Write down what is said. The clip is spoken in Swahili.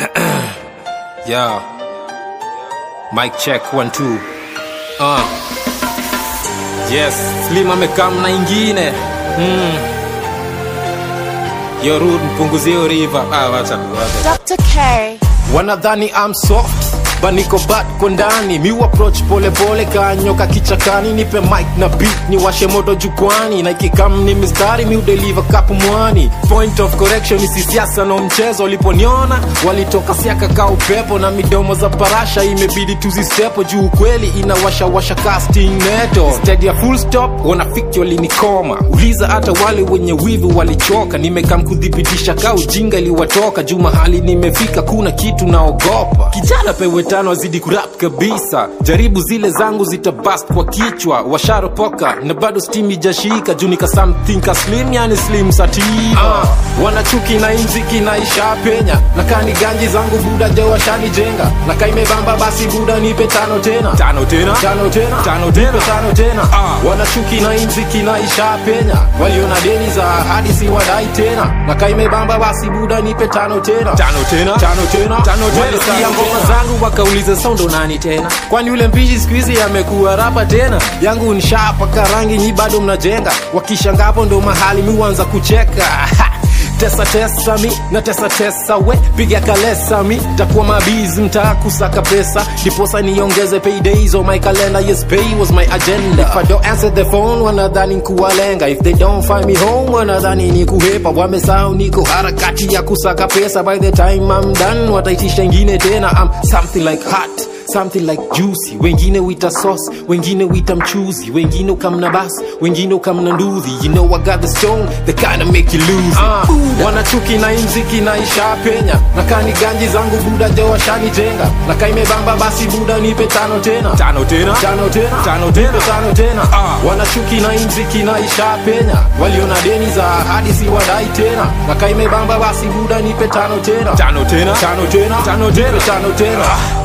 Yeah. Mic check one two. Uh. Yes, Slim amekam na ingine. Mm. Yo Rude mpunguzie river. Ah, wacha wacha. Dr. K. wanadhani I'm soft baniko bat ko ndani mi approach pole pole kanyoka kichakani nipe mic na beat ni washe moto jukwani na ikikam ni mistari mi udeliver kapu mwani point of correction ni sisiasa no mchezo waliponiona walitoka siaka ka upepo na midomo za parasha imebidi tuzisepo juu kweli inawashawasha casting neto steady ya full stop wanafiki walinikoma uliza hata wale wenye wivu walichoka nimekam kudhibitisha ka ujinga iliwatoka juu mahali nimefika kuna kitu naogopa kijana pewe tano azidi kurap kabisa jaribu zile zangu zitabast kwa kichwa washaropoka na bado steam ijashika juu nika something ka slim yani slim sativa uh, wanachuki na imziki na isha penya na kani ganji zangu buda jo washanijenga na kaimebamba basi buda nipe tano tena tano tena tano tena tano tena tano tena uh, wanachuki na imziki na isha penya waliona deni za ahadi si wadai tena na kaimebamba basi buda nipe tano tena tano tena tano tena tano tena walisikia ngoma zangu wakauliza saundo nani tena kwani yule mpishi siku hizi amekuwa rapa tena yangu nshapaka rangi nyi bado mnajenga wakishangapo ndo mahali mi huanza kucheka tesa tesa mi na tesa tesa we piga kalesa mi takuwa mabizi mtaa kusaka pesa ndiposa niongeze paydays on my calendar yes pay was my agenda if I don't answer the phone wanadhani kuwalenga if they don't find me home wanadhani ni kuhepa wamesahau niko harakati ya kusaka pesa by the time I'm done wataitisha ingine tena I'm something like hot something like juicy wengine wita sauce wengine wita mchuzi wengine ukamna bas wengine ukamna nduthi you know I got the stone the kind of make you lose it. uh, wanachuki na imziki na isha penya na kani ganji zangu buda jo washanijenga na kaimebamba basi buda nipe tano tena tano tena tano tena tano tena tano tena uh, wanachuki na imziki na isha penya waliona deni za ahadi si wadai tena na kaimebamba basi buda nipe tano tena tano tena tano tena tano tena tano tena uh,